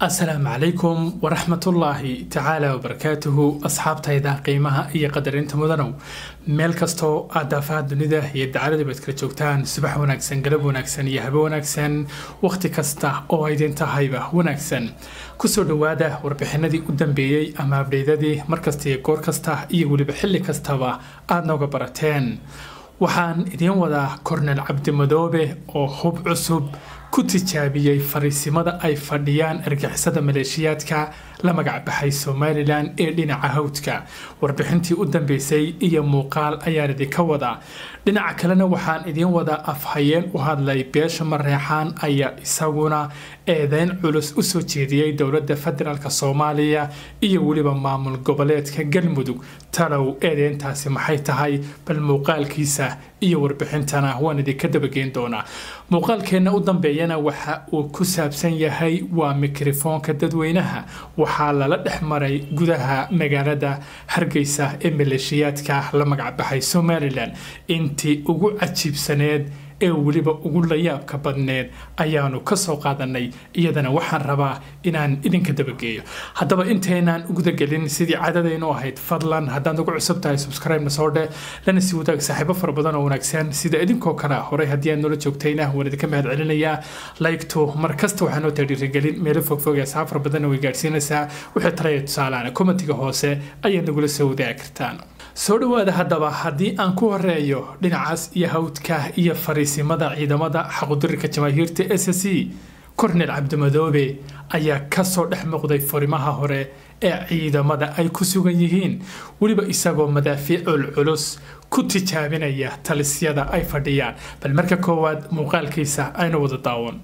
asalaamu calaykum waraxmatullaahi tacaala wabarakaatuhu asxaabtayda qiimaha iyo qadarinta mudanow meel kastoo aad daafaha dunida iyo dacaladiba ad kala joogtaan subax wanaagsan galab wanaagsan iyo habe wanaagsan wakhti kasta oo aydin tahayba wanaagsan kusoo dhowaada warbixinadii u dambeeyey ama abdheydadii markasta iyo goor kasta iyo weliba xilli kastaba aad nooga barateen waxaan idiin wadaa kornel cabdimadoobe oo hub cusub ku tijaabiyey fariisimada ay fadhiyaan argixisada maleeshiyaadka la magacbaxay somalilan ee dhinaca hawdka warbixintii u dambeysay iyo muuqaal ayaan idinka wadaa dhinaca kalena waxaan idiin wadaa afhayeen u hadlay beesha mareexaan ayaa isaguna eedeyn culus usoo jeediyey dowladda federaalk soomaaliya iyo weliba maamul goboleedka galmudug talow eedeyntaasi maxay tahay bal muuqaalkiisa iyo warbixintana waan idinka dabageyn doonaa muuqaalkeenna u dambeeyana waxa uu ku saabsan yahay waa mikrofoonka dadweynaha waxaa lala dhex maray gudaha magaalada hargeysa ee maleeshiyaadka la magacbaxay somalilan intii ugu cajiibsaneed ee weliba ugu layaabka badneed ayaanu kasoo qaadanay iyadana waxaan rabaa inaan idinka dabageeyo haddaba intaynaan ugudagelin sidii cadadaynu ahayd fadlan haddaad ugu cusub tahay subscribe-na soo dhe lana sii wadaag saaxiibo fara badan oo wanaagsan sida idinkoo kale horey haddii aad noola joogtayna waan idinka mahad celinayaa laygto mar kasta waxaa noo tahay dhiirigelin meelo fogfog ee asxaab fara badanna way gaadhsiinaysaa wixii talaya tusaalaana kommentiga hoose ayaad nagula soo wadaagi kartaan soo dhowaada haddaba haddii aan ku horeeyo dhinacaas iyo hawdka iyo fariisimada ciidamada xaqudirirka jamaahiirta s c kornel cabdimadoobe ayaa kasoo dhex muuqday furimaha hore ee ciidamada ay ku sugan yihiin weliba isagoo madaafiicul culus ku tijaabinaya talisyada ay fadhiyaan bal marka koowaad muuqaalkiisa aynu wada daawan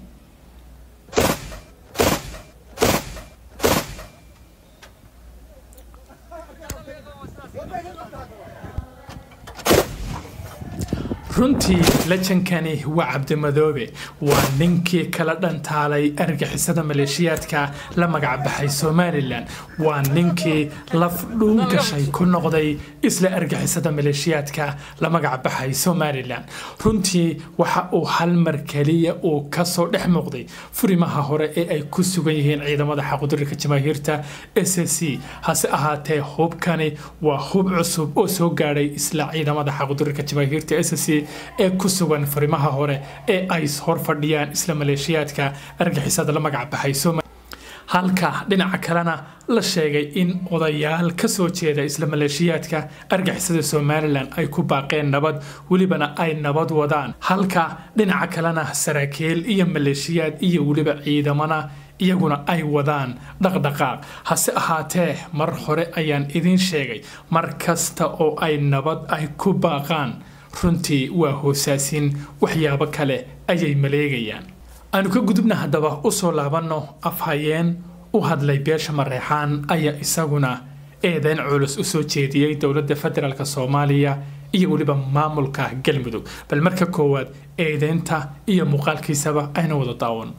runtii lajankani waa cabdimadoobe waa ninkii kala dhantaalay argixisada maleeshiyaadka la magacbaxay somalilan waa ninkii laf dhuun gashay ku noqday isla argixisada maleeshiyaadka la magacbaxay somalilan runtii waxa uu hal mar keliya uu kasoo dhex muuqday furimaha hore ee ay ku sugan yihiin ciidamada xaqudirirka jamaahiirta s c hase ahaatee hubkani waa hub cusub oo soo gaadhay isla ciidamada xaqudirirka jamaahiirta s c ee ku sugan furimaha hore ee ay hor fadhiyaan isla maleeshiyaadka argixisada la magacbaxay halka dhinaca kalena la sheegay in odayaal kasoo jeeda isla maleeshiyaadka argixisada somalilan ay ku baaqeen nabad welibana ay nabad wadaan halka dhinaca kalena saraakiil iyo maleeshiyaad iyo weliba ciidamana iyaguna ay wadaan dhaqdhaqaaq hase ahaatee mar hore ayaan idiin sheegay mar kasta oo ay nabad ay ku baaqaan runtii waa hoosaasin waxyaabo kale ayay maleegayaan aanu ka gudubna haddaba usoo laabanno afhayeen u hadlay beesha mareexaan ayaa isaguna eedeyn culus usoo jeediyey dowladda federaalk soomaaliya iyo weliba maamulka galmudug bal marka koowaad eedeynta iyo muuqaalkiisaba ayna wada daawan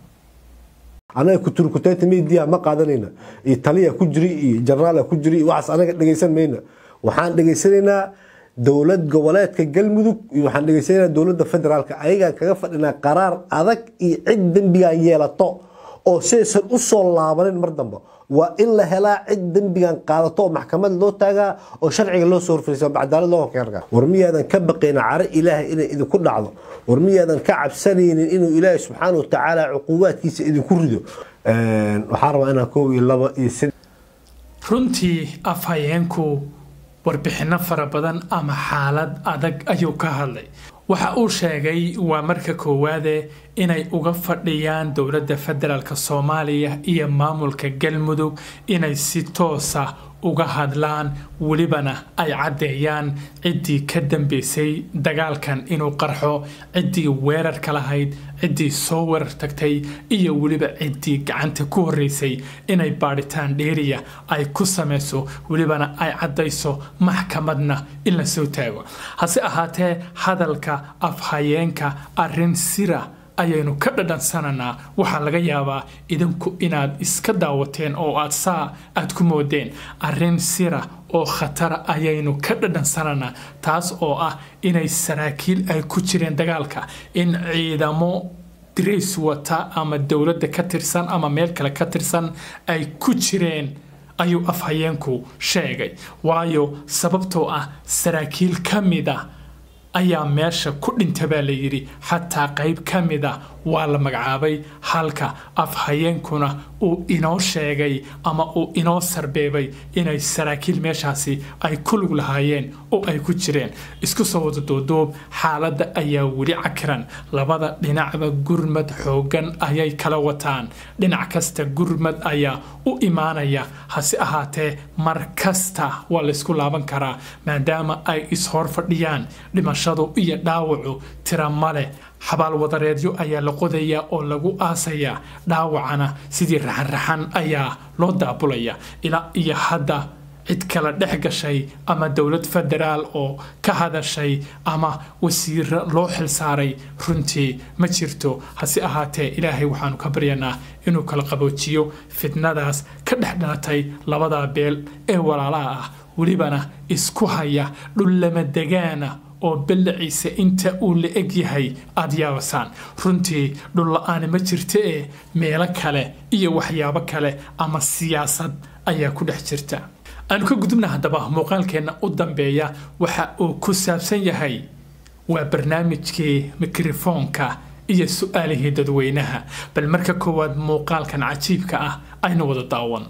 anaga kuturkutayta media ma qaadanayna iyo taliya ku jiri iyo jenaraala ku jiri iyo waxaas anaga dhegaysan mayna waxaan dhegaysanaynaa dowlad goboleedka galmudug iyo waxaan dhegaysanaynaa dowladda federaalka ayagaan kaga fadhinaa qaraar adag iyo cid dembigan yeelato oo sidaysan u soo laabanin mar dambe waa in la helaa cid dembigan qaadato oo maxkamad loo taagaa oo sharciga loo soo horfariisa cadaalad loo horkeergaa war miyaadan ka baqayna caro ilaahay inay idinku dhacdo war miyaadan ka cabsanaynin inuu ilaahay subxaana wa tacaala cuqubaadkiisa idinku rido waxaan rabaa inaan koob iyo laba iyo sid runtii afhayeenku warbixinno fara badan ama xaalad adag ayuu ka hadlay waxa uu sheegay waa marka koowaade inay uga fadhiyaan dowladda federaalk soomaaliya iyo maamulka galmudug inay si toosa uga hadlaan welibana ay caddeeyaan ciddii ka dambeysay dagaalkan inuu qarxo ciddii weerarka lahayd ciddii soo weerar tagtay iyo weliba ciddii gacanta ku horreysay inay baadhitaan dheeriya ay ku samayso welibana ay caddayso maxkamadna in la soo taago hase ahaatee hadalka afhayeenka arrin sira ayaynu ka dhadhansananaa waxaa laga yaabaa idinku inaad iska daawateen oo aad saa aad ku moodeen arrin sira oo khatara ayaynu ka dhadhansananaa taas oo ah inay saraakiil ay ku jireen dagaalka in ciidamo dirays wata ama dowladda ka tirsan ama meel kale ka tirsan ay ku jireen ayuu afhayeenku sheegay waayo sababtoo ah saraakiil ka mid ah ayaa meesha ku dhinta baa la yidhi xataa qayb ka mid a waa la magacaabay halka afhayeenkuna uu inoo sheegay ama uu inoo sarbeebay inay saraakiil meeshaasi ay ku lug lahaayeen oo ay ku jireen isku soo wada duuduub xaaladda ayaa weli cakiran labada dhinacba gurmad xooggan ayay kala wataan dhinac kasta gurmad ayaa u imaanaya hase ahaatee mar kasta waa laysku laaban karaa maadaama ay ishor fadhiyaan dhimashadu iyo dhaawacu tira male xabaal wadareedyo ayaa la qodayaa oo lagu aasayaa dhaawacana sidii raxanraxan ayaa loo daabulaya ilaa iyo hadda cid kala dhex gashay ama dowlad federaal oo ka hadashay ama wasiiro loo xilsaaray runtii ma jirto hase ahaatee ilaahay waxaanu ka baryanaa inuu kala qaboojiyo fitnadaas ka dhex dhalatay labada beel ee walaalaha ah welibana isku haya dhullama degaana oo balliciisa inta uu la eg yahay aada yaabasaan runtii dhulla-aani ma jirta ee meelo kale iyo waxyaabo kale ama siyaasad ayaa ku dhex jirta aanu ka gudubna haddaba muuqaalkeenna u dambeeya waxa uu ku saabsan yahay waa barnaamijkii mikrofoonka iyo su-aalihii dadweynaha bal marka koowaad muuqaalkan cajiibka ah aynu wada daawan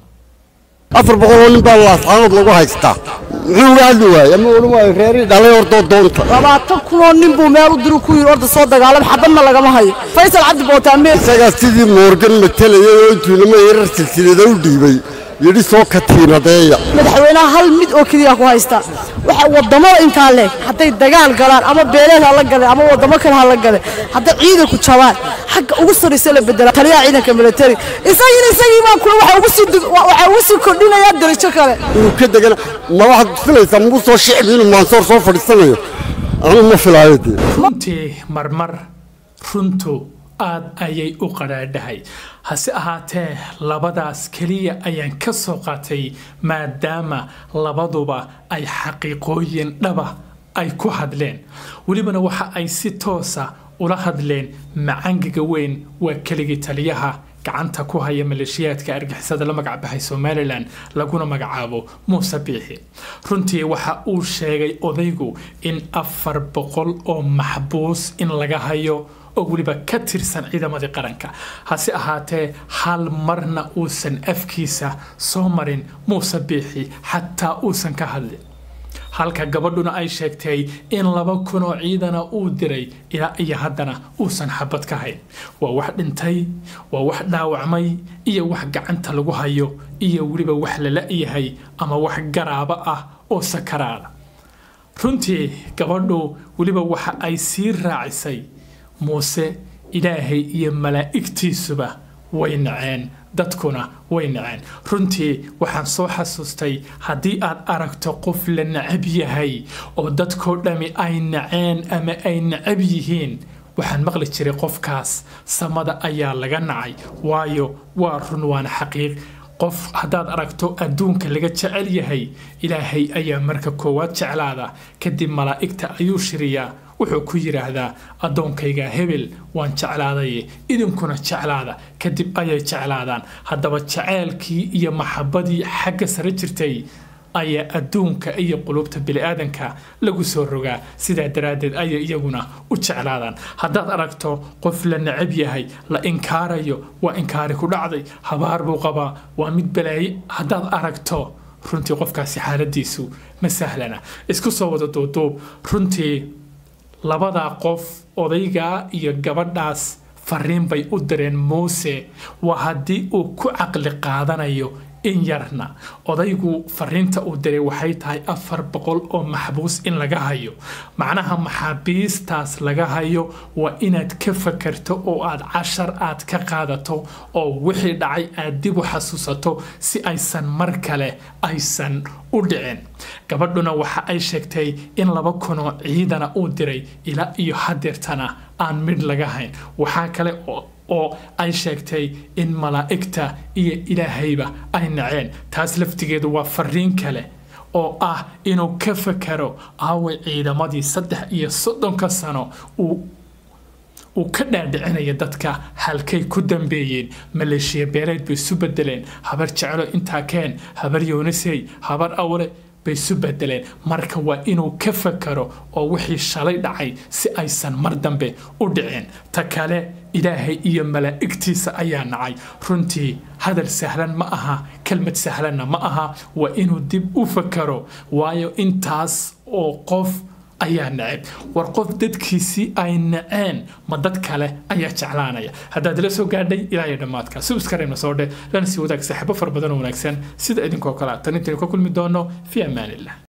afar boqol oo nin baa laascaanood lagu haystaa muxuu uga hadli waayey ama odhan waayo reerii dhalay ordoo doonta labaatan kunoo nin buu meel u diru ku yidhi orda soo dagaalam xabadna lagama hayo faysal cabdi bootaamee isagaa sidii moorgan matalayay oo intuu inama yarar silsilada u dhiibay yidhi soo katiinadeeya madaxweynaha hal mid oo keliya ku haysta waxa wadamada intaa leh hadday dagaal galaan ama beeleed ha la gale ama wadamo kale ha la gale hadday ciidanku jabaan xagga ugu sarraysa la bedela taliyaha ciidanka military isagina isagii baa kule waxa ugu sii waxa ugu sii kordhinayaa darajo kale inuu ka degana ma waxaad filaysaa mugu soo shicbi inuu maansoor soo fadhiisanayo anu ma filaayo dee runtii marmar runtu aad ayay u qadhaadhahay hase ahaatee labadaas keliya ayaan ka soo qaatay maadaama labaduba ay xaqiiqooyin dhaba ay ku hadleen welibana waxa ay si toosa ula hadleen macangiga weyn waa keligii taliyaha gacanta ku haya maleeshiyaadka argixisada la magacbaxay somalilan laguna magacaabo muuse biixi runtii waxa uu sheegay odaygu in afar boqol oo maxbuus in laga hayo oo weliba ka tirsan ciidamadii qaranka hase ahaatee hal marna uusan afkiisa soo marin muuse biixi xataa uusan ka hadlin halka gabadhuna ay sheegtay in laba kun oo ciidana uu diray ilaa iyo haddana uusan xabad ka hayn waa wax dhintay waa wax dhaawacmay iyo wax gacanta lagu hayo iyo weliba wax lala yahay ama wax garaabo ah oo sakaraada runtii gabadhu weliba waxa ay sii raacisay muuse ilaahay iyo malaa'igtiisuba way naceen dadkuna way naceen runtii waxaan soo xasuustay haddii aad aragto qof la nacab yahay oo dadkoo dhammi ay naceen ama ay nacab yihiin waxaan maqli jiray qofkaas samada ayaa laga nacay waayo waa run waana xaqiiq qof haddaad aragto adduunka laga jecel yahay ilaahay ayaa marka koowaad jeclaada kadib malaa'igta ayuu shiriyaa wuxuu ku yidhaahdaa addoonkayga hebel waan jeclaadaye idinkuna jeclaada kadib ayay jeclaadaan haddaba jaceylkii iyo maxabadii xagga sare jirtay ayaa adduunka iyo qulubta bini'aadanka lagu soo rogaa sidaa daraaddeed ayay iyaguna u jeclaadaan haddaad aragto qof la necab yahay la inkaarayo waa inkaari ku dhacday habaar buu qabaa waa mid balaaye haddaad aragto runtii qofkaasi xaaladiisu ma sahlana isku soo wada duuduub runtii labadaa qof odaygaa iyo gabadhaas fariin bay u direen muuse waa haddii uu ku caqli qaadanayo in yarna odaygu fariinta uu diray waxay tahay afar boqol oo maxbuus in laga hayo macnaha maxaabiistaas laga hayo waa inaad ka fakarto oo aad cashar aad ka qaadato oo wixii dhacay aad dib u xasuusato si aysan mar kale aysan u dhicin gabadhuna waxa ay sheegtay in laba kunoo ciidana uu diray ilaa iyo hadeertana aan midh laga hayn waxaa kale oo oo ay sheegtay in malaa'igta iyo ilaahayba ay naceen taas laftigeedu waa fariin kale oo ah inuu ka fakaro aaway ciidamadii saddex iyo soddonka sano uu uu ka dhaadhicinaya dadka halkay ku dambeeyeen maleeshiya beeleed bay isu bedeleen habar jeclo intaa keen habar yoonisey habar awle bay isu bedeleen marka waa inuu ka fakaro oo wixii shalay dhacay si aysan mar dambe u dhicin ta kale ilaahay iyo malaa'igtiisa ayaa nacay runtii hadal sahlan ma aha kelmad sahlanna ma aha waa inuu dib u fakaro waayo intaas oo qof ayaa neceb war qof dadkiisii ay naceen ma dad kale ayaa jeclaanaya haddaad la soo gaadhay ilaa iyo dhammaadka subskarayna soo dhe lana sii wadaag saaxiibo fara badan oo wanaagsan sida idinkoo kale tan intaynu ka kulmi doono fi amaanillah